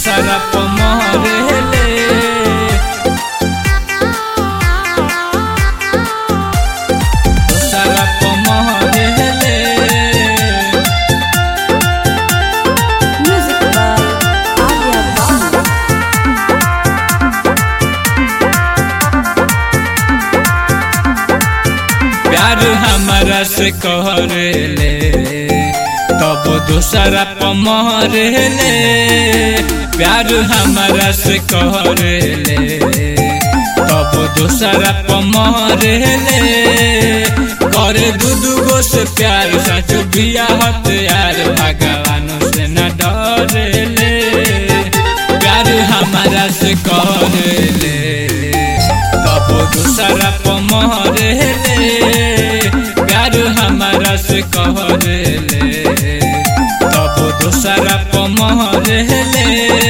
दूसरा पमहरेले दूसरा पमहरेले Music by Alia Baba. प्यार हमारा से कहरेले तब दूसरा पमहरेले प्यार हमारा से कहरेले तब दूसरा पमहरेले करे दू दूगो से प्यार सच बिया हथियार भगवान से न डरेले प्यार हमारा से कहरेले तब दूसरा पमहरेले प्यार हमारा से कहरेले तब दूसरा पमहरेले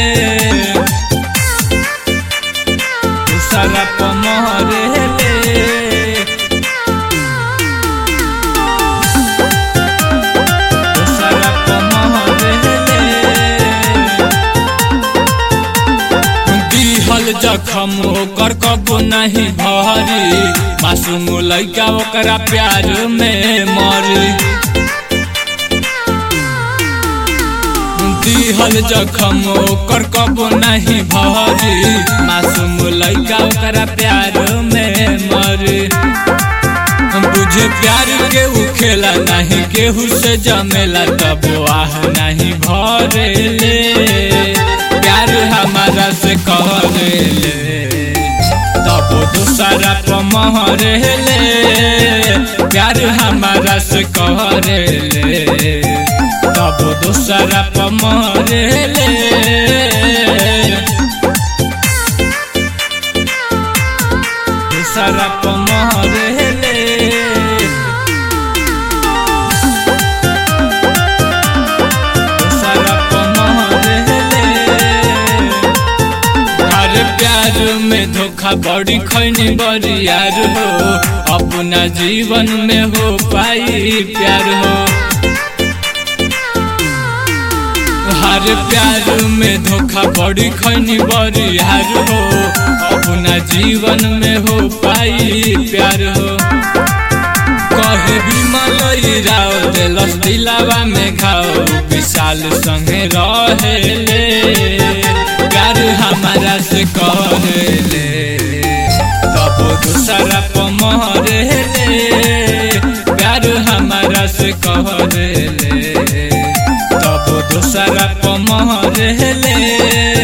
दूसरा पमहरेले दूसरा पमहरेले दिहल जखम ओकर कबो नहीं भरी मासूम लैका ओकरा प्यार में मरी दिहल जखम ओकर कबो नहीं भरी मासूम लैका ओकरा प्यार में मरी बुझे प्यार के उ खेला नहीं केहू से जमेला तब आह नहीं भरेले प्यार हमारा से कहरेले तब दूसरा पमहरेले प्यार हमारा से कहरेले तब दूसरा पमहरेले दूसरा पमहरेले दूसरा पमहरेले हर प्यार में धोखा बड़ी खैनी बड़ी यार हो अपना जीवन में हो पाई प्यार हो हर प्यार में धोखा बड़ी खैनी बड़ी यार हो अपना जीवन में हो पाई प्यार हो कहे भी मलई राव दिलस दिलावा में घाव विशाल संगे रहेले प्यार हमारा से कहले तब दूसरा पमहरेले प्यार हमारा से कहले तब दूसरा पमहरेले